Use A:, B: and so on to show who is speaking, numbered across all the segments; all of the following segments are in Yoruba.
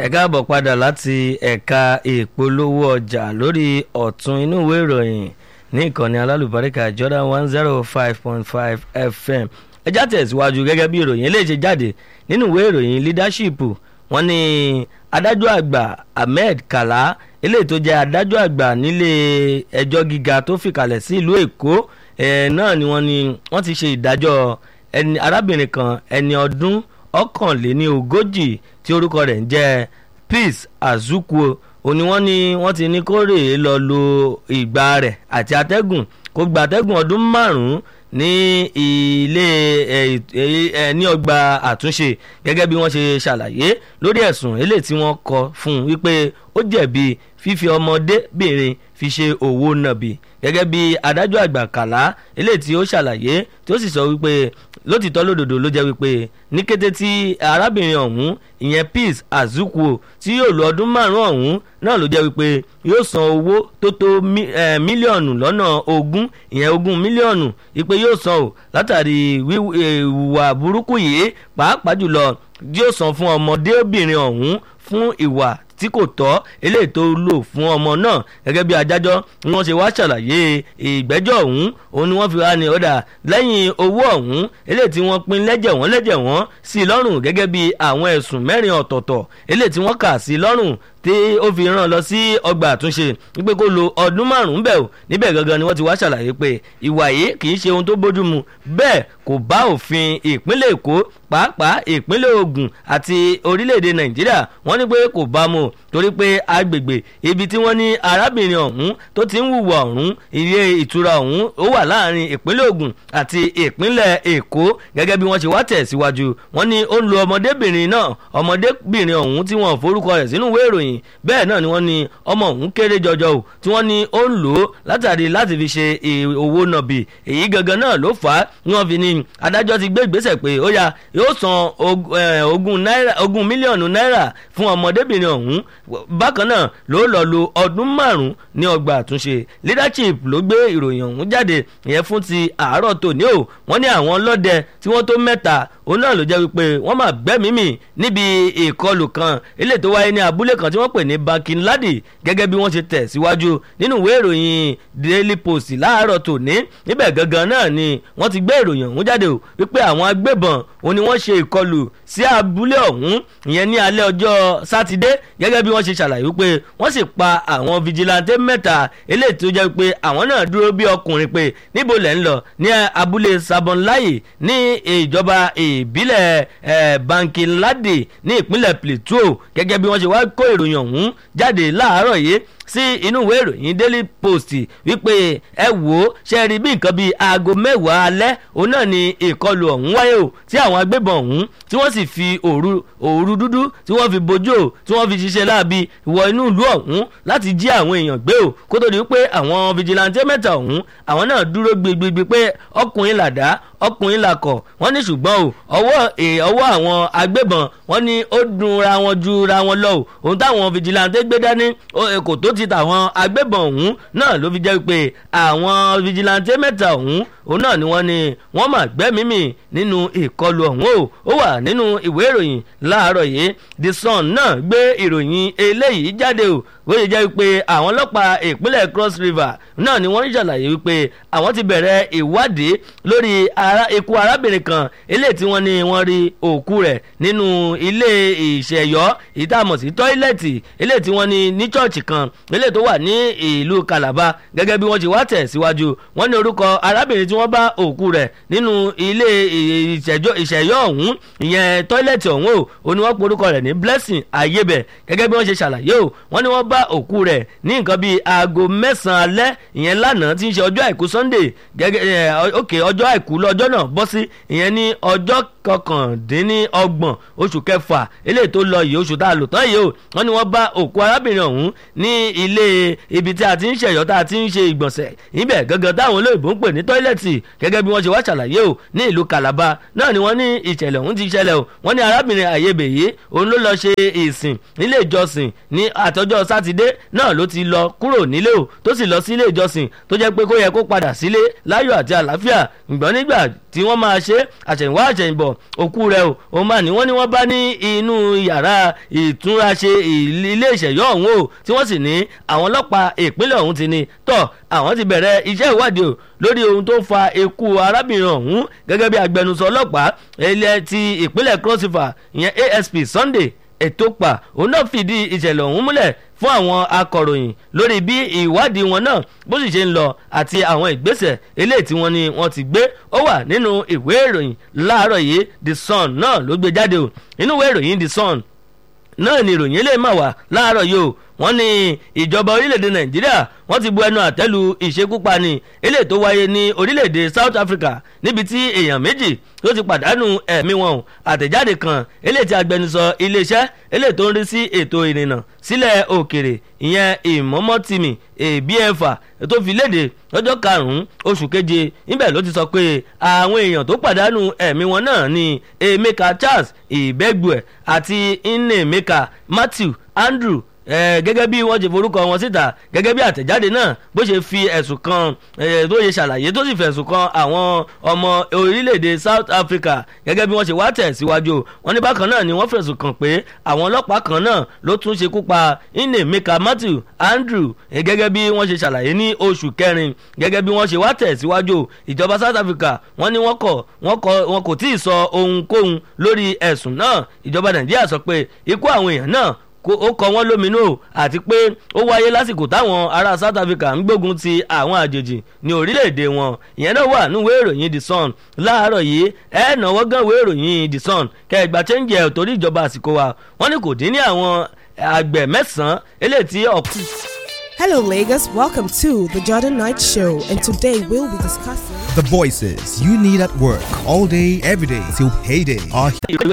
A: ẹ káàbọ̀ padà láti ẹ̀ka ìpolówó ọjà lórí ọ̀tún inú ìwé ìròyìn ní ìkànnì alálùbáríkà Jordan one zero five point five FM ẹ já tẹ̀síwájú gẹ́gẹ́ bí ìròyìn eléyìí ṣe jáde nínú ìwé ìròyìn leadership wọ́n ní adájọ́ àgbà Ahmed Kala eléyìí tó jẹ́ adájọ́ àgbà nílé ẹjọ́ gíga tó fìkàlẹ̀ sí ìlú Èkó náà ni wọ́n ní wọ́n ti ṣe ìdájọ́ ẹni arábìnrin kan ẹni ọdún ọ̀kànléní ogójì tí orúkọ rẹ̀ ń jẹ́ Peace Azukuo òní wọ́n ní wọ́n ti ní kó rèé lọ lo ìgbà rẹ̀ àti atẹ́gùn kó gba atẹ́gùn ọdún márùn-ún ní ilé ẹ ní ọgbà àtúnṣe gẹ́gẹ́ bí wọ́n ṣe ṣàlàyé lórí ẹ̀sùn eléyìí tí wọ́n kọ fún un wípé ó jẹ̀bi fífi ọmọdébìnrin fi ṣe òwò nàbì gẹ́gẹ́ bí adájọ́ àgbà kàlá eléyìí tí ó ṣàlàyé tí ó sì sọ wípé lótìtọ́ lódodo ló jẹ́ wípé ní kété tí arábìnrin ọ̀hún ìyẹn Peace Azukuo tí yóò lo ọdún márùn-ún ọ̀hún náà ló jẹ́ wípé yóò san owó tó tó mílíọ̀nù lọ́nà ogún ìyẹn ogún mílíọ̀nù wípé yóò san o látàrí ìwà burúkú yìí pàápàá jùlọ yóò san fún ọmọdébìnrin ọ̀hún fún ìwà tí kò tọ́ eléyìí tó lò fún ọmọ náà gẹ́gẹ́ bí adájọ́ ni wọ́n ṣe wá ṣàlàyé ìgbẹ́jọ́ ọ̀hún òun ni wọ́n fi wá ní ọ̀dà lẹ́yìn owó ọ̀hún eléyìí tí wọ́n pín lẹ́jẹ̀ wọ́n lẹ́jẹ̀ wọ́n sí i lọ́rùn gẹ́gẹ́ bí àwọn ẹ̀sùn mẹ́rin ọ̀tọ̀ọ̀tọ̀ eléyìí tí wọ́n kà sí i lọ́rùn tí ó fi ràn lọ sí ọgbà àtúnṣe wípé kó lo ọdún márùn-ún bẹ̀ ò níbẹ̀ gangan ni wọ́n ti wá ṣàlàyé pé ìwà yìí kì í ṣe ohun tó bójú mu bẹ́ẹ̀ kò bá òfin ìpínlẹ̀ Èkó pàápàá ìpínlẹ̀ Ògùn àti orílẹ̀-èdè Nàìjíríà wọ́n ní pé kò bá mu torí pé agbègbè ibi tí wọ́n ní arábìnrin ọ̀hún tó ti ń hùwà ọ̀hún ilé ìtura ọ̀hún ó wà láàrin ìpínlẹ̀ Ògùn àti ìpínlẹ̀ Èkó gẹ́gẹ́ bí wọ́n ṣe wá tẹ̀síwájú wọ́n ní ó ń lo ọmọdébìnrin náà ọmọdébìnrin ọ̀hún tí wọ́n forúkọ rẹ̀ sínú ìwé ìròyìn bẹ́ẹ̀ náà ni wọ́n ní ọmọ ọ̀hún kéré jọjọ o tí wọ́n ní ó ń lò ó látàrí láti fi ṣe owó nàbì èyí gangan náà ló fà á ni wọ́n fi ní adájọ́ ti gbé ìgbésẹ̀ pé ó yá yóò san ogún náírà ogún mílíọ̀nù náírà fún ọmọdébìnrin ọ̀hún bákan náà ló lọ lo ọdún márùn-ún ní ọgbà àtúnṣe leadership ló gbé ìròyìn ọ̀hún jáde ìyẹn fún ti àárọ̀ tòní o wọ́n ní àwọn ọlọ́dẹ tí wọ́n tó mẹ́ta òun náà ló jẹ́ wípé wọ́n máa gbẹ́mìí mì níbi ìkọlù kan eléyìí tó wáyé ní abúlé kan tí wọ́n pè ní Bankinladi gẹ́gẹ́ bí wọ́n ṣe tẹ̀ síwájú nínú ìwé ìròyìn Daily Post láàárọ̀ tòní níbẹ̀ gangan náà ni wọ́n ti gbé ìròyìn ọ̀hún jáde o wípé àwọn agbébọn òun ni wọ́n ṣe ìkọlù sí abúlé ọ̀hún ìyẹn ní alẹ́ ọjọ́ sátidé gẹ́gẹ́ bí wọ́n ṣe ṣàlàyé wípé wọ́n sì pa àwọn fijilantè mẹ́ta eléyìí tó jẹ́ pé àwọn náà dúró bí ọkùnrin pé níbo lẹ̀ ń lọ ní abúlé Sabonlaye ní ìjọba ìbílẹ̀ Bankinladi ní ìpínlẹ̀ Plateau gẹ́gẹ́ bí wọ́n ṣe wá kó ìròyìn ọ̀hún jáde láàárọ̀ yìí sí inú ìwé ìròyìn Daily Post wípé ẹ wò ó ṣe rí bí nǹkan bíi aago mẹ́wàá alẹ́ òun náà ni ìkọlù ọ̀hún wáyé o tí àwọn agbébọn ọ̀hún tí wọ́n sì fi òru òru dúdú tí wọ́n fi bojú o tí wọ́n fi ṣiṣẹ́ láabi wọ inú ìlú ọ̀hún láti jí àwọn èèyàn gbé o kó tó di pé àwọn fìjìláńtẹ́ mẹ́ta ọ̀hún àwọn náà dúró gbigbi pé ọkùnrin làdá ọkùnrin làkọ̀ wọ́n ní ṣùgbọ́n o ọwọ́ ọwọ́ àwọn agbébọn wọ́n ní ó dùn ra wọn ju ra wọn lọ o ohun táwọn fìjìláńtẹ́ gbé dání kò tó ti tàwọn agbébọn ọ̀hún náà ló fi jẹ́ pé àwọn fìjìláńtẹ́ mẹ́ta ọ̀hún òun náà ni wọ́n ní wọ́n mà gbẹ́mímì nínú ìkọlù ọ̀hún o ó wà nínú ìwé ìròyìn láàárọ̀ yìí The Sun náà gbé ìròyìn eléyìí jáde o wọ́n jẹ́ wípé àwọn ọlọ́pàá ìpínlẹ̀ Cross River náà ni wọ́n ń ṣàlàyé wípé àwọn ti bẹ̀rẹ̀ ìwádìí lórí ikú arábìnrin kan eléyìí tí wọ́n ní wọ́n rí òkú rẹ̀ nínú ilé ìṣẹ̀yọ́ ìtààmọ̀ sí tọ́ílẹ̀tì eléyìí tí wọ́n ní ní chọ́ọ̀chì kan eléyìí tó wà ní ìlú Calabar gẹ́gẹ́ bí wọ́n ti wá tẹ̀ síwájú wọ́n ní orúkọ arábìnrin tí wọ́n bá òkú rẹ̀ nínú ilé ìṣẹ̀yọ́ ọ̀hún ìyẹn tọ́ílẹ̀tì ọ̀hún o ò ní wọ́n pe orúkọ rẹ̀ ní Blessing Ayébẹ̀ gẹ́gẹ́ bí wọ́n ṣe ṣàlàyé o wọ́n ní wọ́n bá òkú rẹ̀ ní nǹkan bíi aago mẹ́sàn-án alẹ́ ìyẹn lánàá tí ń ṣe ọjọ́ àìkú Sunday gẹ́gẹ́ ok ọjọ́ àìkú lọ́jọ́ náà bọ́ sí ìyẹn ní ọjọ́ kọkàndínlọ́gbọ̀n oṣù kẹfà eléyìí tó lọ yìí oṣù tá a lò tán yìí o wọ́n ní wọ́n bá òkú arábìnrin ọ̀hún ní ilé ibi tí a ti ń ṣẹ̀yọ́ tá a ti ń ṣe ìgbọ̀nsẹ̀ ibẹ̀ gangan táwọn olóyìnbó ń pè ní tọ́ílẹ̀tì gẹ́gẹ́ bí wọ́n ṣe wá ṣàlàyé o ní ìlú Calabar náà ni wọ́n ní ìṣẹ̀lẹ̀ ọ̀hún ti ṣẹlẹ̀ o wọ́n ní arábìnrin àyèbè yìí òun ló lọ ṣe ìsìn nílé ìjọsìn ní àtọjọ́ sátidé náà ló ti lọ kúrò nílé o tó sì lọ sí ilé ìjọsìn tó jẹ́ pé kó yẹ kó padà sílé láyọ̀ àti àlàáfíà ǹgbọ́n nígbà tí tí wọ́n máa ṣe àṣẹ̀yìnwá àṣẹ̀yìnbọ̀ òkú rẹ̀ o òun máa ní wọ́n ní wọ́n bá ní inú yàrá ìtúnraṣe ilé ìṣẹ̀yọ́ ọ̀hún o tí wọ́n sì ní àwọn ọlọ́pàá ìpínlẹ̀ ọ̀hún ti ní tọ́ àwọn ti bẹ̀rẹ̀ iṣẹ́ ìwádìí o lórí ohun tó fa ikú arábìnrin ọ̀hún gẹ́gẹ́ bí agbẹnusọ ọlọ́pàá ilẹ̀ ti ìpínlẹ̀ cross river ìyẹn asp sunday ètòpà òun náà fìdí ìṣẹ̀lẹ̀ ọ̀hún múlẹ̀ fún àwọn akọ̀ròyìn lórí bí ìwádìí wọn náà bó sì ṣe ń lọ àti àwọn ìgbésẹ̀ eléyìí tí wọ́n ní wọ́n ti gbé ó wà nínú ìwé ìròyìn láàárọ̀ yìí the sun náà ló gbé jáde o nínú ìwé ìròyìn the sun náà ni ìròyìn eléyìí mà wá láàárọ̀ yìí o wọ́n ní ìjọba orílẹ̀-èdè nàìjíríà wọ́n ti bu ẹnu àtẹ́lu ìṣekúpani eléyìí tó wáyé ní orílẹ̀-èdè south africa níbi tí èèyàn méjì tó ti pàdánù ẹ̀mí wọn o àtẹ̀jáde kan eléyìí tí agbẹnusọ iléeṣẹ́ eléyìí tó ń rí sí ètò ìrìnnà sílẹ̀ òkèrè ìyẹn ìmọ̀mọ́tìmì èbí ẹ̀fà tó fi léde lọ́jọ́ karùn-ún oṣù keje níbẹ̀ ló ti sọ pé àwọn èèyàn tó pàdánù ẹ̀mí wọn náà ni emeka charles ìbẹ́gbùẹ̀ àti nnemeka matthew andrew gẹ́gẹ́ bí wọ́n ṣe forúkọ wọn síta gẹ́gẹ́ bí àtẹ̀jáde náà bó ṣe fi ẹ̀sùn kan tó ṣe ṣàlàyé tó sì fẹ̀sùn kan àwọn ọmọ orílẹ̀-èdè south africa gẹ́gẹ́ bí wọ́n ṣe wá tẹ̀ síwájú wọn ní bákan náà ni wọ́n fẹ̀sùn kàn pé àwọn ọlọ́pàá kan náà ló tún ṣekú pa nnemeka matthew andrew gẹ́gẹ́ bí wọ́n ṣe ṣàlàyé ní oṣù kẹrin gẹ́gẹ́ bí wọ́n ṣe wá tẹ̀ síwájú ìjọba south africa wọ́n ní wọ́n kọ̀ wọn kò tí ì sọ ohunkóhun lórí ẹ̀sùn náà ìjọba nàìjíríà sọ pé ikú àwọn èèyàn náà ó kọ wọ́n lóminú àti pé ó wáyé lásìkò táwọn ará south africa ń gbógun ti àwọn àjèjì ní orílẹ̀-èdè wọn ìyẹn náà wà nínú ìwé ìròyìn the sun láàárọ̀ yìí ẹ náwó gan ìwé ìròyìn the sun kẹgbà chẹ́ńjì ẹ̀ torí ìjọba àsìkò wa wọ́n ní kò dín ní àwọn àgbẹ̀ mẹ́sàn-án eléyìí tí ọ̀pọ̀.
B: Hello, Lagos. Welcome to the Jordan Knight Show, and today we'll be discussing
C: the voices you need at work all day, every day till payday. Are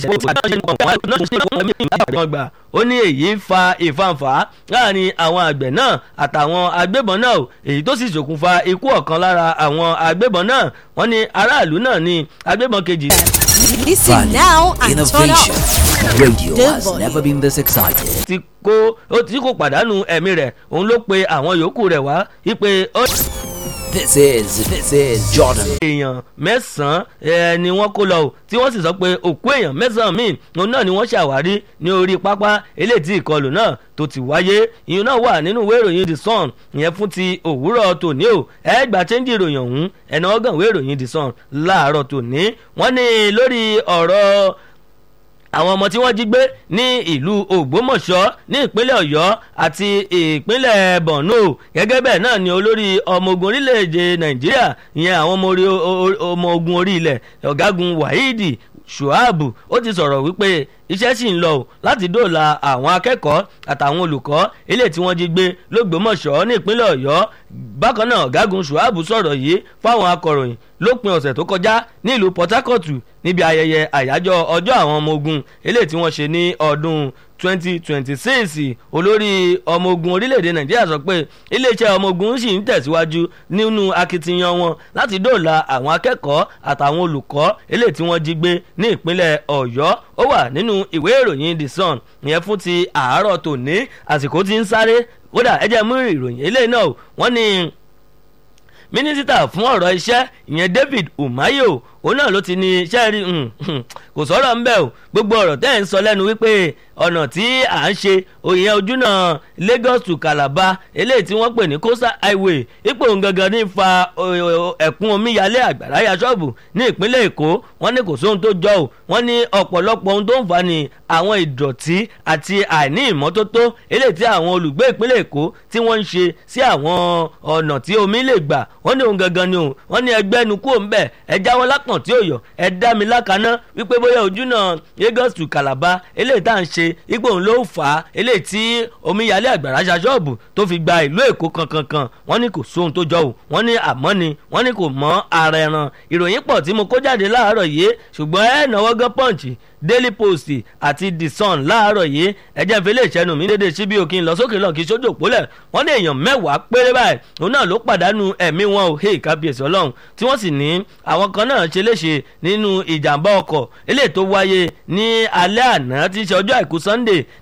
A: ó ní èyí fa ìfàǹfà láàrin àwọn àgbẹ̀ náà àtàwọn agbébọn náà èyí tó sì ṣokùnfà ikú ọ̀kan lára àwọn agbébọn náà wọ́n ní aráàlú náà ní agbébọn kejì.
D: Listen now and turn up. Radio has never been this excited.
A: ti kó ó ti kó pàdánù ẹ̀mí rẹ̀ òun ló pe àwọn yòókù rẹ̀ wá wípé ó.
D: This is this is Jordan.
A: èèyàn mẹ́sàn-án ni wọ́n kó lọ o tí wọ́n sì sọ pé òkú èèyàn mẹ́sàn-án míì òun náà ni wọ́n ṣàwárí ní orí pápá eléyìí tí ìkọlù náà tó ti wáyé ìyẹn náà wà nínú ìwé ìròyìn the sun ìyẹn fún ti òwúrọ̀ tòní o ẹ gbà chẹ́ńjì ìròyìn ọ̀hún ẹ̀nà ọgàn ìwé ìròyìn the sun láàárọ̀ tòní wọ́n ní lórí ọ̀rọ̀ àwọn ọmọ tí wọ́n jí gbé ní ìlú ògbómọ̀ṣọ́ ní ìpínlẹ̀ ọ̀yọ́ àti ìpínlẹ̀ borno gẹ́gẹ́ bẹ́ẹ̀ náà ni olórí ọmọ ogun orílẹ̀-èdè nàìjíríà ìyẹn àwọn ọmọ ogun orí ilẹ̀ ọ̀gágun wahidi shuabu ó ti sọ̀rọ̀ wípé iṣẹ́ sì ń lọ o láti dóòlà àwọn akẹ́kọ̀ọ́ àtàwọn olùkọ́ ilé tí wọ́n jí gbé lọ́gbọ́mọ̀ṣọ́ ní ìpínlẹ̀ ọ̀yọ́ bákan náà ọ̀gágun shuabu sọ̀rọ̀ yìí fáwọn akọ̀ròyìn lópin ọ̀sẹ̀ tó kọjá nílùú port harcourt níbi ayẹyẹ àyájọ́ ọjọ́ àwọn ọmọ ogun eléyìí tí wọ́n ṣe ní ọdún 2026 olórí ọmọ ogun orílẹ̀-èdè nàìjíríà sọ pé iléeṣẹ́ ọmọ ogun sì ń tẹ̀síwájú nínú akitiyan wọn láti dóòlà àwọn akẹ́kọ̀ọ́ àtàwọn olùkọ́ eléyìí tí wọ́n jí gbé ní ìpínlẹ̀ ọ̀yọ́ ó wà nínú ìwé ìròyìn the sun ìyẹn fún ti àárọ̀ tòní àsìkò tí ń sáré kódà ẹ jẹ́ mú ìròyìn eléyìí náà wọ́n ní mínísítà fún ọ̀rọ̀ iṣẹ́ ìyẹn david umayo òun náà ló ti ní iṣẹ́ rí kò sọ̀rọ̀ ńbẹ́ o gbogbo ọ̀rọ̀ tẹ́ ẹ̀ ń sọ lẹ́nu wípé ọ̀nà tí à ń ṣe òyìn ojúnà lagos to calabar eléyìí tí wọ́n pè ní coastal highway ipò gangan ní fa ẹ̀kún omíyalé àgbàrá ya ṣọ́ọ̀bù ní ìpínlẹ̀ èkó wọ́n ní kò sóhun tó jọ o wọ́n ní ọ̀pọ̀lọpọ̀ ohun tó ń fa ni àwọn ìdọ̀tí àti àìní ìmọ́tótó eléyìí tí àwọn olùgbé ìpínlẹ̀ èkó tí wọ́n ń ṣe sí àwọn ọ̀nà tí omi lè gbà wọ́n ní ohun gangan ni o wọ́n ní ẹgbẹ́ ẹnu kúrò ń bẹ̀ ẹ jáwọ́ lápọ̀n tí ò yọ ẹ dá mi lákaná wípé bóyá ojúnà lagos to calabar eléyìí tá à ń ṣe ipò òun ló fà á eléyìí tí omíyalé àgbàrá ṣaṣọ́ọ̀bù tó fi gba ìlú èkó kankankan wọ́n ní kò sóhun tó jọ o wọ́n ní àmọ́ ni wọ́n ní kò mọ́ ara ẹran ìròyìn pọ̀ tí mo kó jáde láàárọ̀ yìí ṣùgbọ́n ẹ̀ náwó gán pọ́ǹchì daily post àti the sun láàárọ̀ yìí ẹ̀jẹ̀ ìfẹ́lẹ́ ìṣẹ́nu mi dédé síbí òkè ńlọ sókè lọ́n kí sójú òpólẹ̀ wọ́n ní èèyàn mẹ́wàá péré báyìí òun náà ló pàdánù ẹ̀mí wọn ò hey kábíyèsí ọlọ́run tí wọ́n sì ní àwọn kan náà ṣe léṣe nínú ìjàmbá ọkọ̀ eléyìí tó wáyé ní alẹ́ àná tí í ṣe ọjọ́ àìkú sunday